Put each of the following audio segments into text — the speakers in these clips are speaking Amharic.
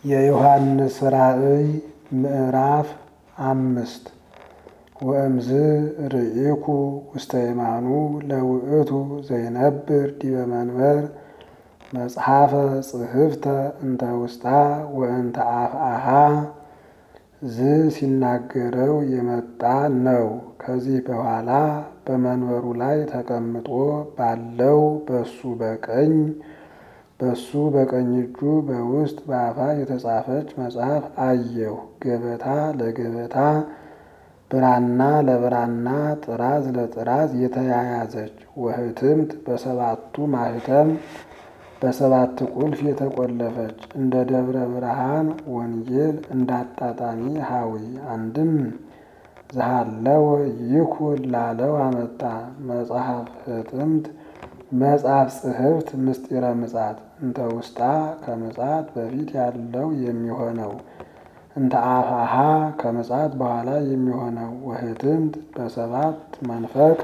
የዮሐንስ ራእይ ምዕራፍ አምስት ወእምዝ ርኢኩ ውስተ የማኑ ለውእቱ ዘይነብር ዲበ መንበር መጽሐፈ ጽሕፍተ እንተ ውስጣ ወእንተ አፍአሃ ዝ ሲናገረው የመጣ ነው። ከዚህ በኋላ በመንበሩ ላይ ተቀምጦ ባለው በሱ በቀኝ በሱ በቀኝ እጁ በውስጥ በአፋ የተጻፈች መጽሐፍ አየሁ። ገበታ ለገበታ ብራና ለብራና ጥራዝ ለጥራዝ የተያያዘች ወህትምት በሰባቱ ማህተም በሰባት ቁልፍ የተቆለፈች እንደ ደብረ ብርሃን ወንጌል እንዳጣጣሚ ሀዊ አንድም ዘሃለወ ይኩን ላለው አመጣ መጽሐፍ ህትምት መጽሐፍ ጽሕፍት ምስጢረ ምጻት እንተ ውስጣ ከምጻት በፊት ያለው የሚሆነው እንተ አፋሃ ከምጻት በኋላ የሚሆነው ወህትምት በሰባት መንፈቅ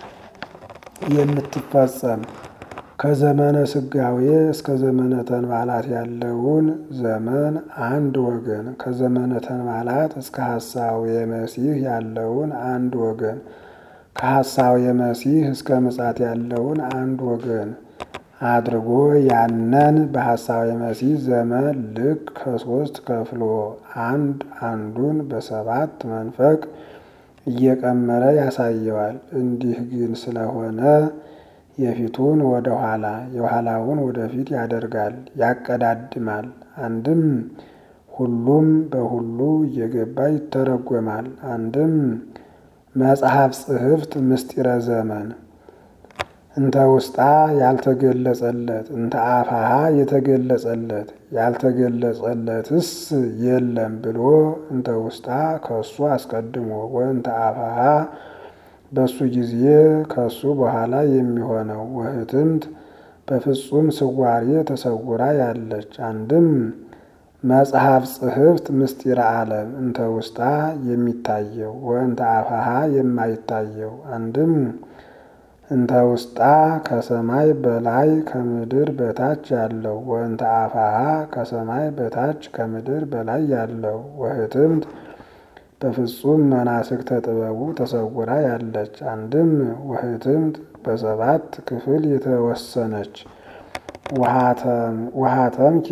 የምትፈጸም ከዘመነ ስጋዌ እስከ ዘመነ ተንባላት ያለውን ዘመን አንድ ወገን ከዘመነ ተንባላት እስከ ሐሳዌ መሲህ ያለውን አንድ ወገን ከሐሳዌ መሲህ እስከ ምጻት ያለውን አንድ ወገን አድርጎ ያነን በሐሳዌ መሲህ ዘመን ልክ ከሶስት ከፍሎ አንድ አንዱን በሰባት መንፈቅ እየቀመረ ያሳየዋል። እንዲህ ግን ስለሆነ የፊቱን ወደ ኋላ የኋላውን ወደፊት ያደርጋል፣ ያቀዳድማል። አንድም ሁሉም በሁሉ እየገባ ይተረጎማል። አንድም መጽሐፍ ጽሕፍት ምስጢረ ዘመን እንተ ውስጣ ያልተገለጸለት እንተ አፋሃ የተገለጸለት ያልተገለጸለትስ የለም ብሎ እንተ ውስጣ ከሱ አስቀድሞ ወእንተ አፋሃ በሱ ጊዜ ከሱ በኋላ የሚሆነው ወህትምት በፍጹም ስዋሬ ተሰውራ ያለች። አንድም መጽሐፍ ጽሕፍት ምስጢረ ዓለም እንተ ውስጣ የሚታየው ወእንተ አፋሃ የማይታየው። አንድም እንተ ውስጣ ከሰማይ በላይ ከምድር በታች ያለው ወእንተ አፋሃ ከሰማይ በታች ከምድር በላይ ያለው ወህትምት በፍጹም መናስክተ ጥበቡ ተሰውራ ያለች። አንድም ወህትምት በሰባት ክፍል የተወሰነች ውሃተምኪ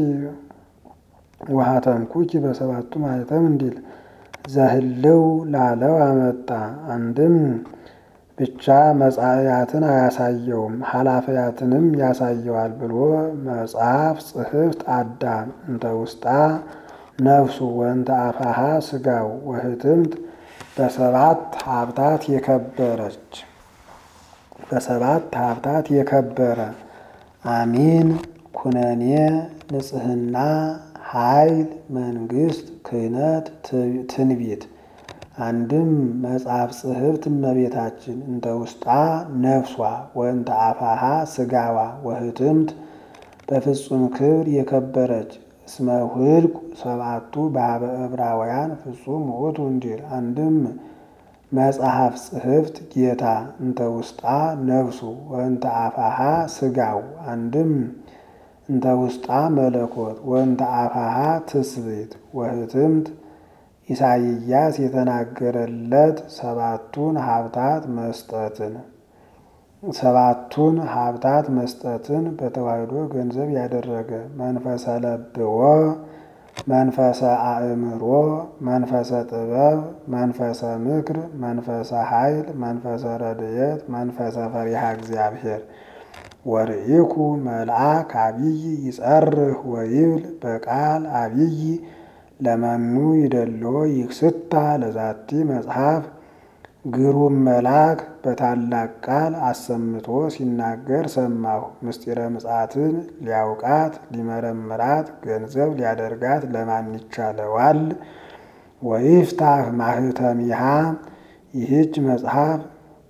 ውሃተምኩኪ በሰባቱ ማኅተም እንዲል ዘህልው ላለው አመጣ። አንድም ብቻ መጻእያትን አያሳየውም ኃላፊያትንም ያሳየዋል ብሎ መጽሐፍ ጽሕፍት አዳም እንተ ውስጣ ነፍሱ ወእንተ አፋሃ ስጋው ወህትምት በሰባት ሀብታት የከበረች በሰባት ሀብታት የከበረ አሚን ኩነኔ ንጽሕና ኃይል መንግስት ክህነት ትንቢት አንድም መጽሐፍ ጽሕፍት እመቤታችን እንተ ውስጣ ነፍሷ ወእንተ አፋሃ ስጋዋ ወህትምት በፍጹም ክብር የከበረች እስመ ውህልቁ ሰባቱ በሀበ ዕብራውያን ፍጹም ውእቱ እንዲል አንድም መጽሐፍ ጽሕፍት ጌታ እንተ ውስጣ ነፍሱ ወእንተ አፋሃ ስጋው አንድም እንተ ውስጣ መለኮት ወእንተ አፋሃ ትስብእት ወህትምት ኢሳይያስ የተናገረለት ሰባቱን ሀብታት መስጠትን ሰባቱን ሀብታት መስጠትን በተዋሕዶ ገንዘብ ያደረገ መንፈሰ ለብዎ፣ መንፈሰ አእምሮ፣ መንፈሰ ጥበብ፣ መንፈሰ ምክር፣ መንፈሰ ኃይል፣ መንፈሰ ረድኤት፣ መንፈሰ ፈሪሃ እግዚአብሔር ወርኢኩ መልአክ አብይ ይጸርህ ወይብል በቃል አብይ ለመኑ ይደልዎ ይክስታ ለዛቲ መጽሐፍ ግሩም መልአክ በታላቅ ቃል አሰምቶ ሲናገር ሰማሁ። ምስጢረ ምጽአትን ሊያውቃት ሊመረምራት ገንዘብ ሊያደርጋት ለማን ይቻለዋል? ወይፍታህ ማህተሚሃ ይህች መጽሐፍ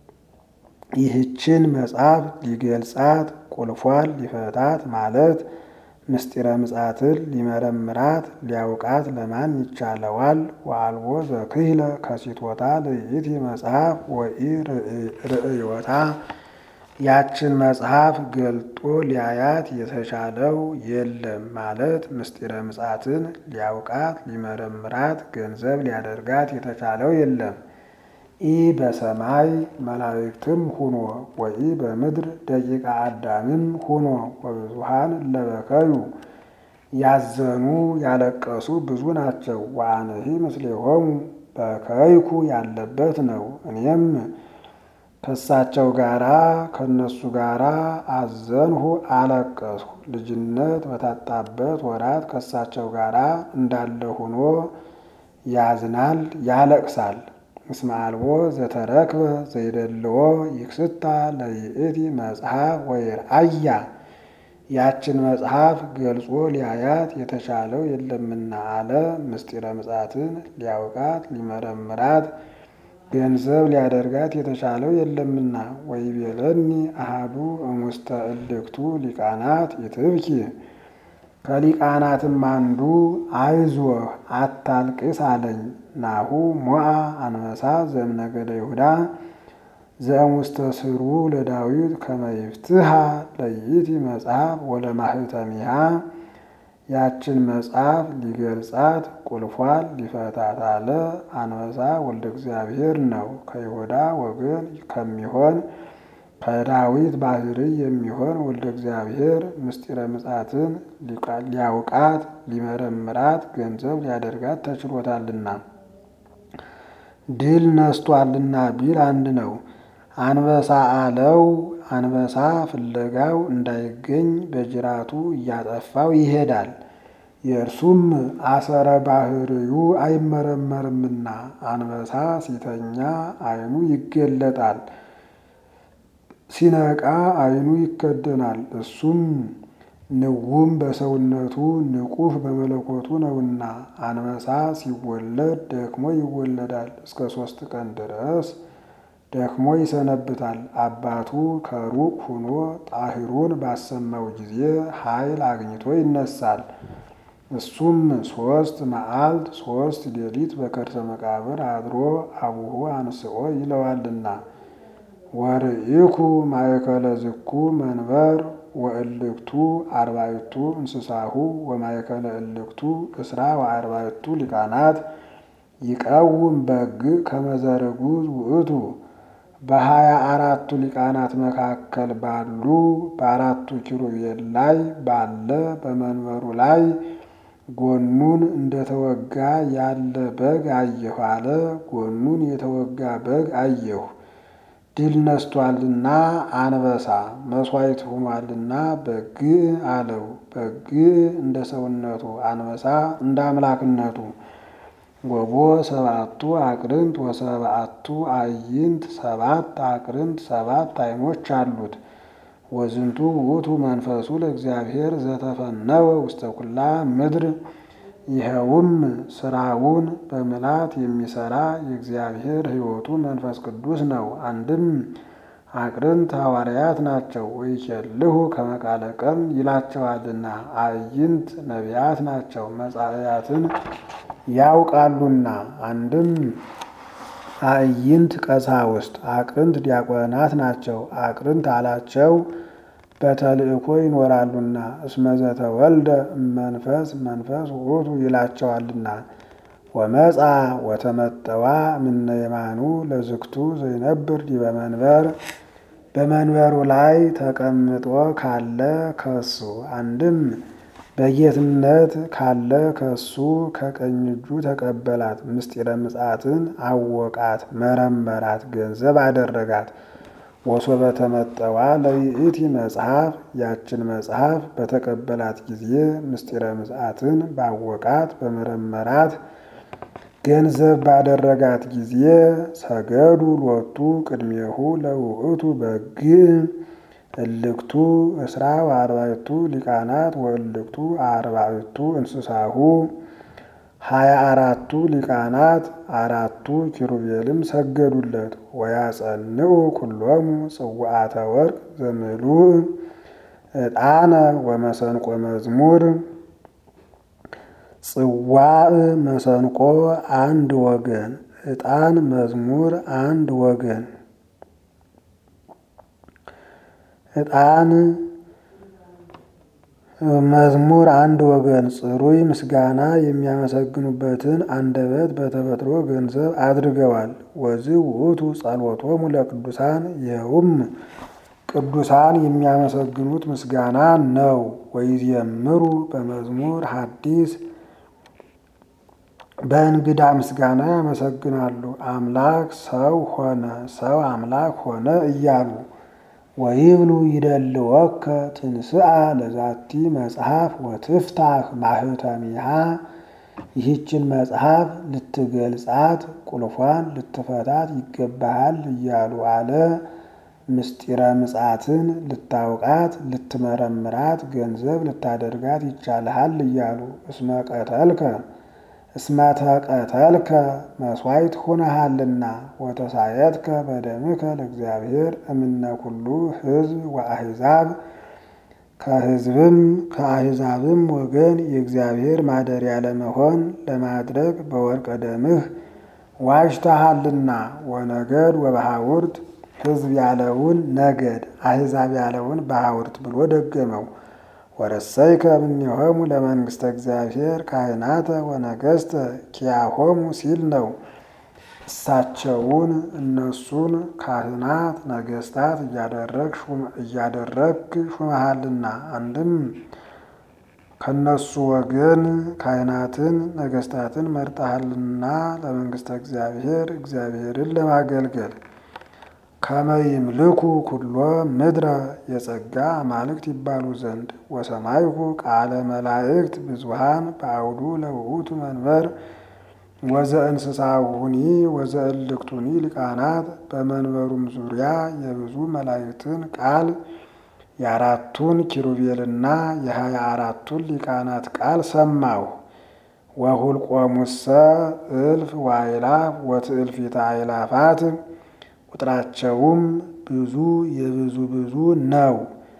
ይህችን መጽሐፍ ሊገልጻት ቁልፏን ሊፈታት ማለት ምስጢረ ምጽአትን ሊመረምራት ሊያውቃት ለማን ይቻለዋል? ወአልቦ ዘክህለ ከሲቶታ ለይእቲ መጽሐፍ ወኢ ርእዮታ ያችን መጽሐፍ ገልጦ ሊያያት የተቻለው የለም ማለት ምስጢረ ምጽአትን ሊያውቃት ሊመረምራት ገንዘብ ሊያደርጋት የተቻለው የለም። ኢ በሰማይ መላእክትም ሁኖ ወኢ በምድር ደቂቃ አዳምም ሁኖ ወብዙሃን እለበከዩ ያዘኑ ያለቀሱ ብዙ ናቸው። ወአነሂ ምስሌሆሙ በከይኩ ያለበት ነው። እኔም ከእሳቸው ጋራ ከእነሱ ጋራ አዘንሁ አለቀስሁ። ልጅነት በታጣበት ወራት ከእሳቸው ጋራ እንዳለ ሆኖ ያዝናል ያለቅሳል። እስመ አልቦ ዘተረክበ ዘይደልዎ ይክስታ ለይእቲ መጽሐፍ ወይርአያ ያችን መጽሐፍ ገልጾ ሊያያት የተቻለው የለምና አለ። ምስጢረ ምጽአትን ሊያውቃት ሊመረምራት ገንዘብ ሊያደርጋት የተቻለው የለምና። ወይቤለኒ አሃዱ እሙስተ እልክቱ ሊቃናት ይትብኪ ከሊቃናትም አንዱ አይዞህ አታልቅስ አለኝ። ናሁ ሞአ አንበሳ ዘእምነገደ ይሁዳ ዘእሙስተ ስሩ ለዳዊት ከመይፍትሃ ለይእቲ መጽሐፍ ወለማህተሚሃ ያችን መጽሐፍ ሊገልጻት ቁልፏን ሊፈታት አለ። አንበሳ ወልደ እግዚአብሔር ነው። ከይሁዳ ወገን ከሚሆን ከዳዊት ባሕርይ የሚሆን ወልደ እግዚአብሔር ምስጢረ ምጽአትን ሊያውቃት ሊመረምራት ገንዘብ ሊያደርጋት ተችሎታልና ድል ነስቷልና ቢል አንድ ነው። አንበሳ አለው አንበሳ ፍለጋው እንዳይገኝ በጅራቱ እያጠፋው ይሄዳል። የእርሱም አሰረ ባሕርዩ አይመረመርምና አንበሳ ሲተኛ ዓይኑ ይገለጣል፣ ሲነቃ ዓይኑ ይከደናል። እሱም ንውም በሰውነቱ ንቁህ በመለኮቱ ነውና አንበሳ ሲወለድ ደክሞ ይወለዳል። እስከ ሦስት ቀን ድረስ ደክሞ ይሰነብታል። አባቱ ከሩቅ ሆኖ ጣሂሩን ባሰማው ጊዜ ኃይል አግኝቶ ይነሳል። እሱም ሦስት መዓልት ሦስት ሌሊት በከርሰ መቃብር አድሮ አቡሁ አንስኦ ይለዋልና ወርኢኩ ማእከለ ዝኩ መንበር ወእልክቱ አርባዕቱ እንስሳሁ ወማእከለ እልክቱ እስራ ወአርባዕቱ ሊቃናት ይቀውም በግ ከመዘርጉዝ ውእቱ በሀያ አራቱ ሊቃናት መካከል ባሉ በአራቱ ኪሩቤል ላይ ባለ በመንበሩ ላይ ጎኑን እንደተወጋ ያለ በግ አየሁ አለ። ጎኑን የተወጋ በግ አየሁ። ድል ነስቷልና አንበሳ መስዋዕት ሆኗልና በግ አለው። በግ እንደ ሰውነቱ አንበሳ እንደ አምላክነቱ ወቦ ሰባቱ አቅርንት ወሰባቱ አዕይንት ሰባት አቅርንት ሰባት ዓይኖች አሉት። ወዝንቱ ውእቱ መንፈሱ ለእግዚአብሔር ዘተፈነወ ውስተ ኩላ ምድር ይኸውም ስራውን በምላት የሚሰራ የእግዚአብሔር ሕይወቱ መንፈስ ቅዱስ ነው። አንድም አቅርንት ሐዋርያት ናቸው። ወይኬልሁ ከመቃለ ቀም ይላቸዋልና አዕይንት ነቢያት ናቸው መጻእያትን ያውቃሉና። አንድም አዕይንት ቀሳውስት አቅርንት ዲያቆናት ናቸው። አቅርንት አላቸው በተልእኮ ይኖራሉና እስመ ዘተወልደ እመንፈስ መንፈስ ውእቱ ይላቸዋልና። ወመጻ ወተመጠዋ እምነ የማኑ ለዝክቱ ዘይነብር ዲበ መንበር በመንበሩ ላይ ተቀምጦ ካለ ከሱ አንድም በጌትነት ካለ ከሱ ከቀኝ እጁ ተቀበላት። ምስጢረ ምጽአትን አወቃት፣ መረመራት፣ ገንዘብ አደረጋት። ወሶበ ተመጠዋ ለይእቲ መጽሐፍ ያችን መጽሐፍ በተቀበላት ጊዜ ምስጢረ ምጽአትን ባወቃት በመረመራት ገንዘብ ባደረጋት ጊዜ ሰገዱ ሎቱ ቅድሜሁ ለውእቱ በግ እልክቱ እስራ ወአርባዕቱ ሊቃናት ወእልክቱ አርባዕቱ እንስሳሁ ሀያ አራቱ ሊቃናት አራቱ ኪሩቤልም ሰገዱለት። ወያጸንዑ ኩሎሙ ጽዋዓተ ወርቅ ዘምሉእ ዕጣነ ወመሰንቆ መዝሙር ጽዋዕ መሰንቆ አንድ ወገን፣ ዕጣን መዝሙር አንድ ወገን ዕጣን መዝሙር አንድ ወገን ጽሩይ ምስጋና የሚያመሰግኑበትን አንደበት በተፈጥሮ ገንዘብ አድርገዋል። ወዝእ ውእቱ ጸሎቶሙ ለቅዱሳን ይኸውም ቅዱሳን የሚያመሰግኑት ምስጋና ነው። ወይዜምሩ በመዝሙር ሐዲስ በእንግዳ ምስጋና ያመሰግናሉ። አምላክ ሰው ሆነ፣ ሰው አምላክ ሆነ እያሉ ወይብሉ ይደልወከ ትንስአ ለዛቲ መጽሐፍ ወትፍታህ ማህተሚሃ ይህችን መጽሐፍ ልትገልጻት ቁልፏን ልትፈታት ይገባሃል እያሉ አለ። ምስጢረ ምጽአትን ልታውቃት ልትመረምራት ገንዘብ ልታደርጋት ይቻልሃል እያሉ እስመ ቀተልከ እስመ ተቀተልከ መስዋዕት ሁነሃልና ወተሳየትከ በደምከ ለእግዚአብሔር እምነ ኩሉ ሕዝብ ወአሕዛብ ከሕዝብም ከአሕዛብም ወገን የእግዚአብሔር ማደሪያ ለመሆን ለማድረግ በወርቀ ደምህ ዋጅተሃልና ወነገድ ወበሐውርት ሕዝብ ያለውን ነገድ አሕዛብ ያለውን በሐውርት ብሎ ደገመው። ወረሰይከ እምኔሆሙ ለመንግሥተ እግዚአብሔር ካህናተ ወነገሥተ ኪያሆሙ ሲል ነው። እሳቸውን እነሱን ካህናት ነገሥታት እያደረግክ ሹመሃልና አንድም ከነሱ ወገን ካህናትን ነገሥታትን መርጠሃልና ለመንግሥተ እግዚአብሔር እግዚአብሔርን ለማገልገል ከመይምልኩ ኩሎ ምድረ የጸጋ አማልክት ይባሉ ዘንድ ወሰማይኩ ቃለ መላእክት ብዙሃን በአውዱ ለውእቱ መንበር ወዘእንስሳሁኒ ወዘእልክቱኒ ሊቃናት በመንበሩም ዙሪያ የብዙ መላእክትን ቃል የአራቱን ኪሩቤልና የሀያ አራቱን ሊቃናት ቃል ሰማሁ። ወሁልቆሙሰ እልፍ ዋይላፍ ወትእልፊተ አእላፋት ቁጥራቸውም ብዙ የብዙ ብዙ ነው።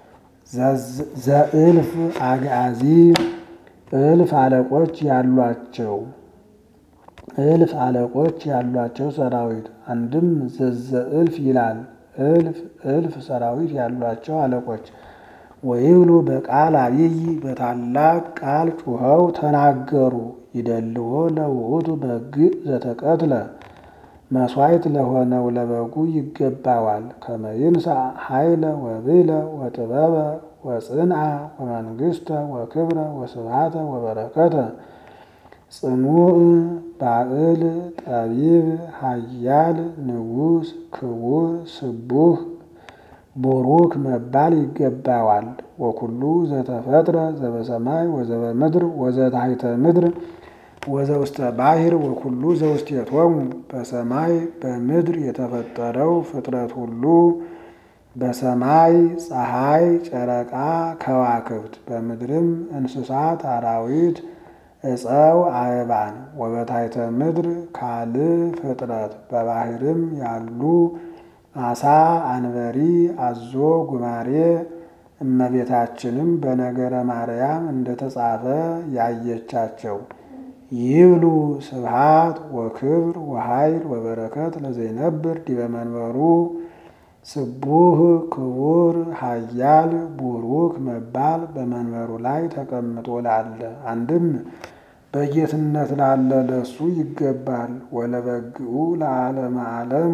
ዘእልፍ አግአዚ እልፍ አለቆች ያሏቸው እልፍ አለቆች ያሏቸው ሰራዊት አንድም ዘዘ እልፍ ይላል። እልፍ እልፍ ሰራዊት ያሏቸው አለቆች ወይብሉ በቃል አብይ በታላቅ ቃል ጩኸው ተናገሩ። ይደልዎ ለውእቱ በግዕ ዘተቀትለ መስዋዕት ለሆነው ለበጉ ይገባዋል። ከመይንሳ ኃይለ ወብለ ወጥበበ ወጽንዓ ወመንግሥተ ወክብረ ወስብሃተ ወበረከተ ጽኑዕ ባዕል ጠቢብ ኃያል ንጉሥ ክቡር ስቡህ ቡሩክ መባል ይገባዋል። ወኩሉ ዘተፈጥረ ዘበሰማይ ወዘበምድር ወዘታሕተ ምድር ወዘውስተ ባሕር ወኩሉ ዘውስቴቶሙ በሰማይ በምድር የተፈጠረው ፍጥረት ሁሉ በሰማይ ፀሐይ፣ ጨረቃ፣ ከዋክብት በምድርም እንስሳት፣ አራዊት፣ እፀው፣ አበባን ወበታሕተ ምድር ካልእ ፍጥረት በባሕርም ያሉ አሳ፣ አንበሪ፣ አዞ፣ ጉማሬ እመቤታችንም በነገረ ማርያም እንደተጻፈ ያየቻቸው ይብሉ ስብሃት ወክብር ወኃይል ወበረከት ለዘይነብር ዲበ መንበሩ ስቡህ ክቡር ኃያል ቡሩክ መባል በመንበሩ ላይ ተቀምጦ ላለ አንድም በጌትነት ላለ ለሱ ይገባል። ወለበግኡ ለዓለመ ዓለም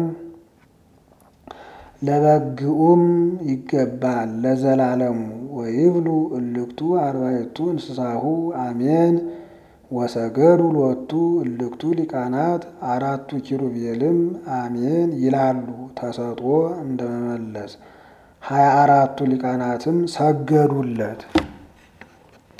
ለበግኡም ይገባል ለዘላለሙ። ወይብሉ እልክቱ አርባዕቱ እንስሳሁ አሜን ወሰገዱ ሎቱ እልክቱ ሊቃናት አራቱ ኪሩቤልም አሜን ይላሉ ተሰጥኦ እንደመመለስ ሀያ አራቱ ሊቃናትም ሰገዱለት።